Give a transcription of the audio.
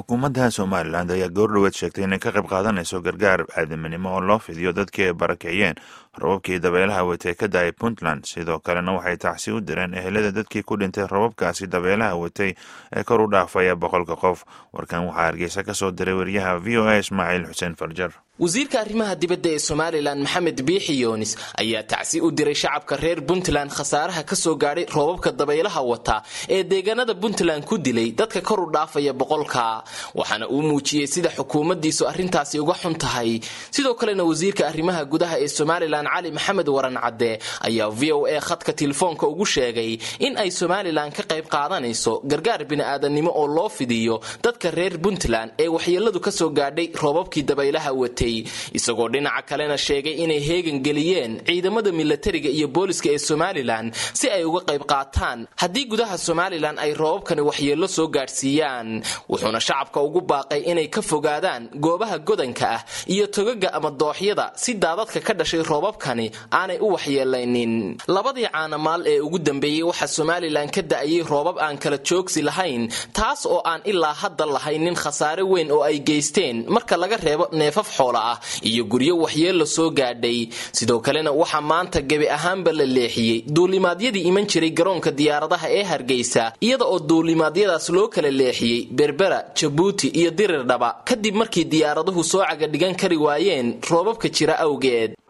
xukuumadda somalilan ayaa goordhoweed sheegtay inay ka qayb qaadanayso gargaar aadaminimo oo loo fidiyo dadkii ay barakiciyeen rababkii dabeelaha watay ka da-ay puntland sidoo kalena waxay tacsi u direen ehelada dadkii ku dhintay rababkaasi dabeelaha watay ee kor u dhaafaya boqolka qof warkan waxaa hargeysa ka soo diray wariyaha v o a ismaaciil xuseen farjar wasiirka arrimaha dibadda ee somalilan maxamed biixi yoonis ayaa tacsi u diray shacabka reer puntland khasaaraha ka soo gaadhay roobabka dabaylaha wata ee deegaanada puntland ku dilay dadka kor u dhaafaya boqolka waxaana uu muujiyey sida xukuumaddiisu arrintaasi uga xun tahay sidoo kalena wasiirka arrimaha gudaha ee somalilan cali maxamed waran cadde ayaa v o a khadka telefoonka ugu sheegay in ay somalilan ka qayb qaadanayso gargaar bini'aadannimo oo loo fidiyo dadka reer puntland ee waxyeeladu ka soo gaadhay roobabkii dabaylaha watay isagoo dhinaca kalena sheegay inay heegan geliyeen ciidamada milatariga iyo booliska ee somalilan si ay uga qayb qaataan haddii gudaha somalilan ay roobabkani waxyeello soo gaadhsiiyaan wuxuuna shacabka ugu baaqay inay ka fogaadaan goobaha godanka ah iyo togaga ama dooxyada si daadadka ka dhashay roobabkani aanay u waxyeelaynin labadii caanamaal ee ugu dambeeyey waxaa somalilan ka da'ayay roobab aan kala joogsi lahayn taas oo aan ilaa hadda lahaynin khasaare weyn oo ay geysteen marka laga reebo neefaf xoola iyo guryo waxyeello soo gaadhay sidoo kalena waxaa maanta gebi ahaanba la leexiyey duulimaadyadii iman jiray garoonka diyaaradaha ee hargeysa iyada oo duulimaadyadaas loo kala leexiyey berbera jabuuti iyo dirirdhaba kadib markii diyaaraduhu soo cagadhigan kari waayeen roobabka jira awgeed